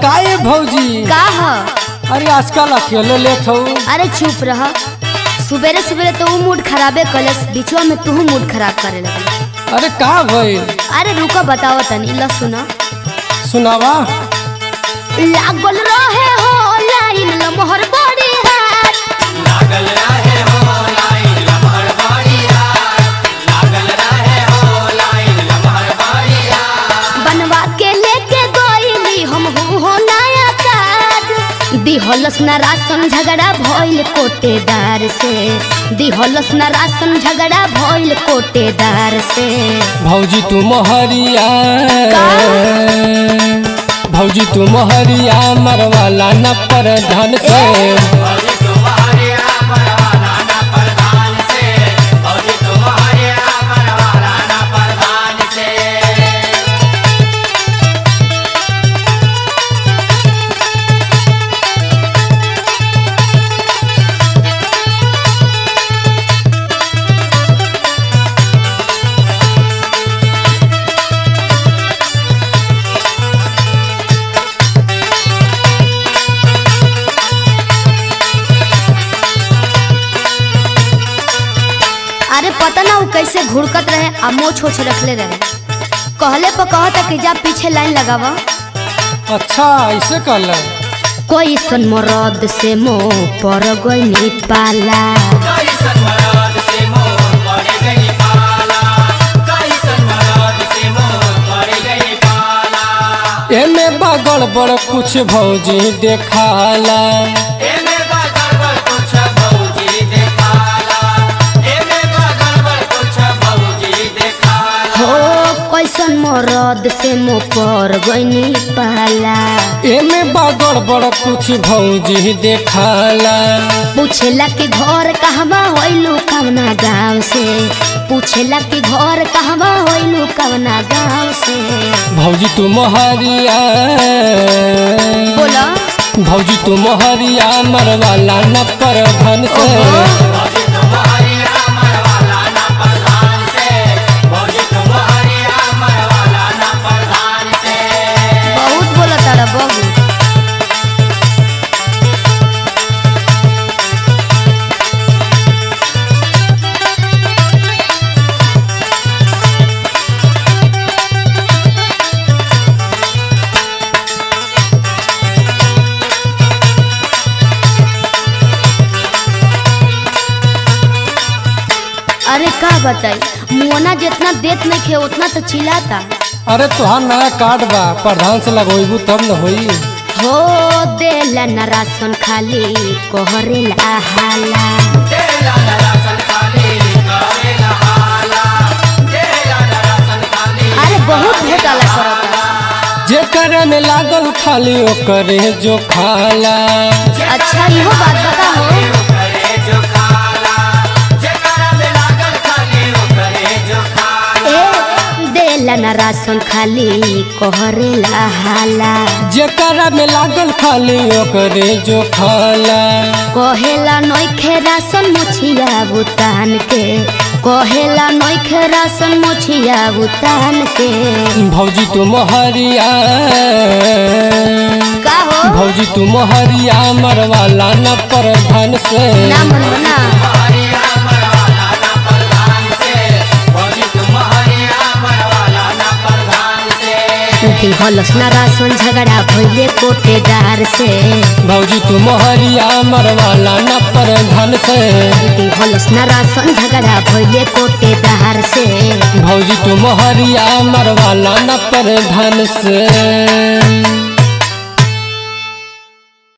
काहे भौजी का ह अरे आजकल अकेले लेत हो अरे चुप रह सुबेरे सुबेरे तो ऊ मूड खराबे कलस बीचवा में तू मूड खराब करे लगल अरे का भइल अरे रुको बताओ तनी ल सुना सुनावा लागल रहे हो लाइन लमहर बड़ी हाथ बनवा के लेके गईली हम हूँ हो नया कार्ड दिहलस न राशन झगड़ा भइल कोटेदार से दिहलस न राशन झगड़ा भइल कोटेदार से भौजी तू मोहरिया का? भौजी तू मोहरिया मरवाला न पर धन से अरे पता ना वो कैसे घुड़कत रहे आ मोछ छोछ रखले रहे कहले पर कहता कि जा पीछे लाइन लगावा अच्छा ऐसे कल कोई सन मरद से मोह पर गई पाला एमे बगड़ बड़ कुछ भौजी देखाला हो कैसन मरद से मोह पर गई पाला एमे बगड़ बड़ कुछ भौजी देखाला पूछेला कि घर कहवा होइलू कवना गाँव से पूछेला कि घर कहवा होइलू कवना गाँव से भौजी तू मोहरिया बोला भौजी तू मोहरिया मरवाला न पर धन से ओहो। बहुत बोला तारा बबू अरे का बताई मुआना जितना देत नहीं खे उतना तो चिल्लाता अरे तुहार नया कार्ड बा प्रधान से लगोइबू तब न होई हो देला न राशन खाली कोहरेला हाला अरे बहुत घोटाला करता जेकर में लागल खाली ओकरे जो खाला अच्छा इहो बात बता हो ए देला न राशन खाली कोहरेला हाला जेकर में लागल खाली ओकरे जो खाला कहेला नोखे राशन मुछिया बुतान के कहेला नोखे राशन मुछिया बुतान के भौजी तू मोहरिया का हो भौजी तू मोहरिया मरवाला न पर धन से ना मन बना दिहलस ना राशन झगड़ा भइले कोटेदार से भौजी तू मोहरिया मरवाला न पर धन से दिहलस ना राशन झगड़ा भइले कोटेदार से भौजी तू मोहरिया मरवाला न पर धन से